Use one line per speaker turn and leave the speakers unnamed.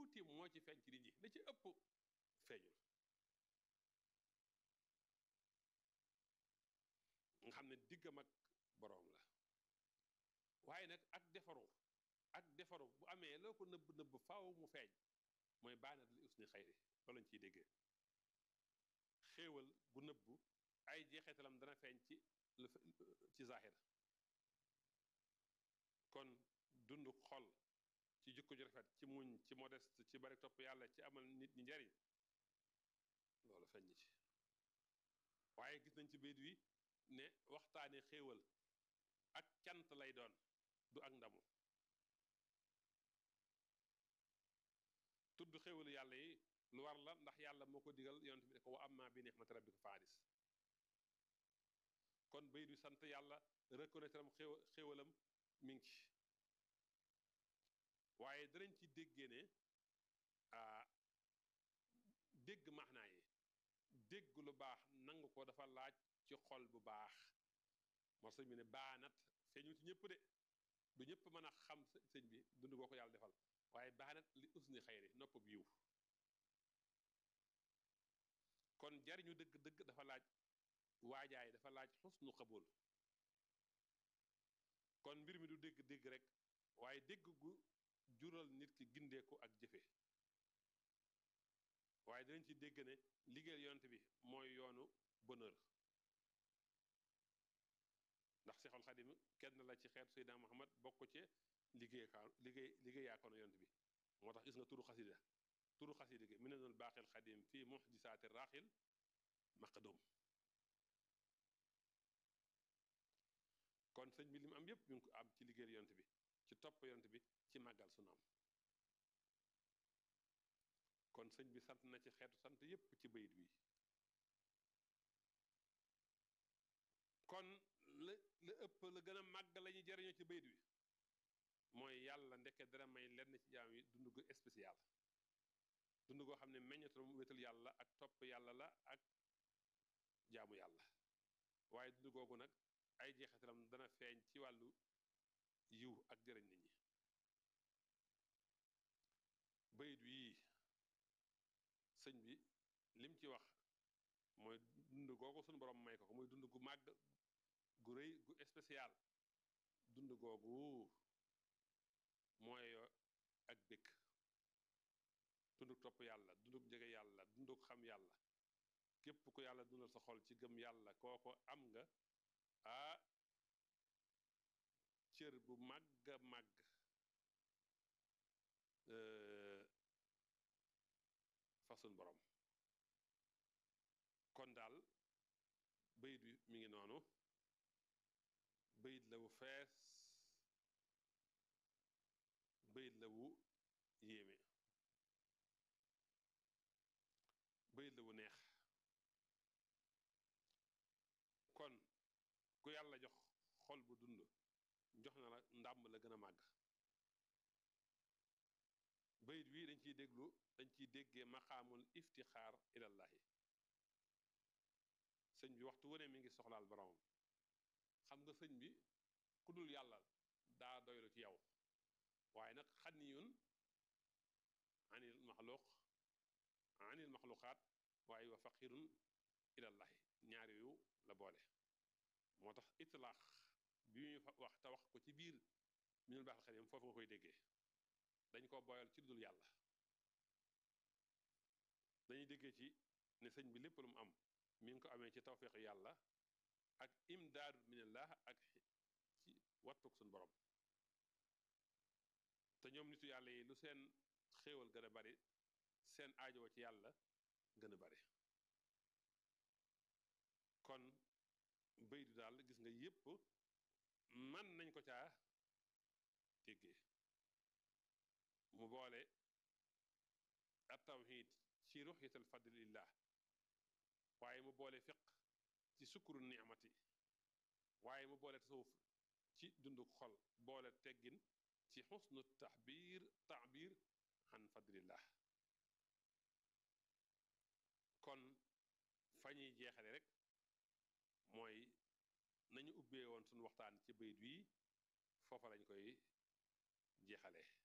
tuuti moo ci feeñ ci nit ñi la ci ëpp feeñul nga xam ne diggam ak boroom la waaye nag ak defaru ak defaru bu amee loo ko nëbb nëbb faaw mu feeñ mooy baanat li usni xayri loolu lañ ciy déggee xéewal gu nëbbu ay jeexeetalam dana feeñ ci ci zahir kon dund xol ci jikko ju rafet ci muñ ci modeste ci bari topp yàlla ci amal nit ñi njariñ loolu feeñ ci waaye gis nañ ci bayit wi ne waxtaane xéewal ak cant lay doon du ak ndamu tudd xéewalu yàlla yi lu war la ndax yàlla moo ko digal yonent bi ne ko wa amma bi ni'mati rabbika fa hadis kon bayit wi sant yàlla reconnaître am xéew xéewalam mi ngi ci waaye danañ ci déggee ne dégg maanaa yi dégg lu baax nangu ko dafa laaj ci xol bu baax moo sëñ bi ne baanat feeñul ci ñëpp de du ñëpp mën a xam sëñ bi dund goo ko yàlla defal waaye baanat li usni xayri nopp bi yiw kon jariñu dëgg-dëgg dafa laaj waajaay dafa laaj xusnu xabul kon mbir mi du dégg-dégg rek waaye dégg gu jural nit ki gindeeku ak jëfe waaye dinañ ci dégg ne liggéeyal yonent bi mooy yoonu bonheur ndax Seexul Xadim kenn la ci xeetu Seydina Muhammad bokk ci liggéey kaa liggéey liggéey yaakoon yonent bi moo tax gis nga turu xasida turu xasida gi minanul baaxil xadim fii muxjisaati raaxil maqdum kon sëñ bi li mu am yépp mi ngi ko am ci liggéeyal yonent bi ci topp yonent bi ci màggal sunaam kon sëñ bi sant na ci xeetu sant yépp ci bayit wi kon la la ëpp la gën a màgg la ñuy jariñoo ci bayit wi mooy yàlla ndeke dara may lenn ci jaam yi dund gu spécial dund goo xam ne meññatal mu wétal yàlla ak topp yàlla la ak jaamu yàlla waaye dund googu nag ay jeexitalam dana feeñ ci wàllu yiw ak jëriñ nit ñi bayit wii sëñ bi lim ci wax mooy dund googu suñu borom may ko ko muy dund gu màgg gu rëy gu spécial dund googu mooy ak bëkk dunduk topp yàlla dunduk jege yàlla dunduk xam yàlla képp ku yàlla dundal sa xol ci gëm yàlla kooko am nga ah cër bu màgg a màgg fa sun borom kon daal bayit wi mi ngi noonu bayit la wu fees bayit la wu yéeme bayit la wu neex kon ku yàlla jox xol bu dund jox na la ndàmb la gën a màgg bayit wi dañ ciy déglu dañ ciy déggee maqaamul iftixaar ilallahi sëñ bi waxtu wu ne mi ngi soxlaal boromam xam nga sëñ bi ku dul yàlla daa doylu ci yow waaye nag xaniyun anil maxluq anil maxluqaat waaye wa faqirun ilallahi ñaar yooyu la boole moo tax itlaax bi muy wax te wax ko ci biir minul baaxal xadim foofu nga koy déggee dañ ko boyal ci dul yàlla dañuy déggee ci ne sëñ bi lépp lu mu am mi ngi ko amee ci tawfiq yàlla ak imdaadu minallah ak ci wattuk suñ borom te ñoom nitu yàlla yi lu seen xéewal gën a bari seen aajoo ci yàlla gën a bari kon baydu daal gis nga yépp man nañ ko caa déggee mu boole at tawhid ci ruxyatal fadlillah waaye mu boole fiq ci sukkuru ni'mati waaye mu boole tasawuf ci dunduk xol boole teggin ci xusnu taxbiir taabir an fadlillah kon fa ñuy jeexale rek mooy nañu ubbee woon suñu waxtaan ci bayit wi foofa lañ koy jeexalee